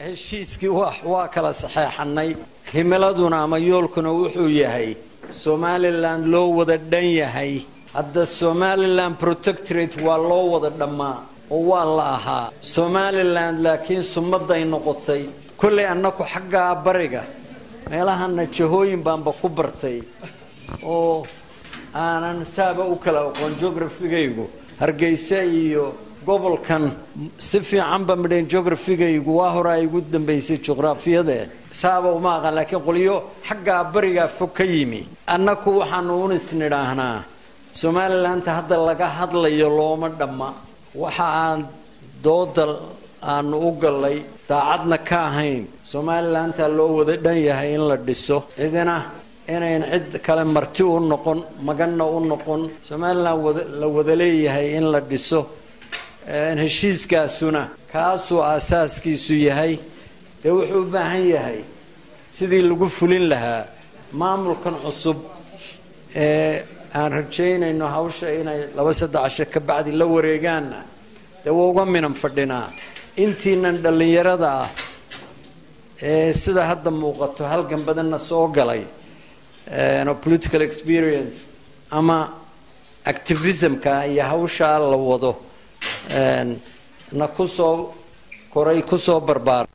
heshiiskii waa kala saxeexanay himiladuna ama yoolkuna wuxuu yahay somalilan loo wada dhan yahay hadda somalilan protectorate waa loo wada dhammaa oo waa la ahaa somalilan laakiin sumaday noqotay kollay annaku xaggaa bariga meelahana jahooyin baanba ku bartay oo aanan saaba u kala aqoon geografigaygu hargeysa iyo gobolkan si fiicanba midhayn geografigaygu waa hore ay igu dambaysay juqraafiyade saaba uma aqaan laakiin qolyo xaggaa barigaa fog ka yimi annaku waxaanu unis nidhaahnaa somalilanta hadda laga hadlayo looma dhamma waxa aan dooda aanu u gallay daacadna ka ahayn somalilantaa loo wada dhan yahay in la dhiso cidina inayn cid kale marti u noqon maganna u noqon somalilan la wada leeyahay in la dhiso heshiiskaasuna kaasuu aasaaskiisu yahay dee wuxuu u baahan yahay sidii lagu fulin lahaa maamulkan cusub ee aan rajaynayno hawsha inay laba saddex casho ka bacdi la wareegaanna dee waa uga minan fadhinaa intiinan dhallinyarada ah ee sida hadda muuqato halgan badanna soo galay political experience ama activismka iyo hawshaa la wado na kusoo koray kusoo barbaar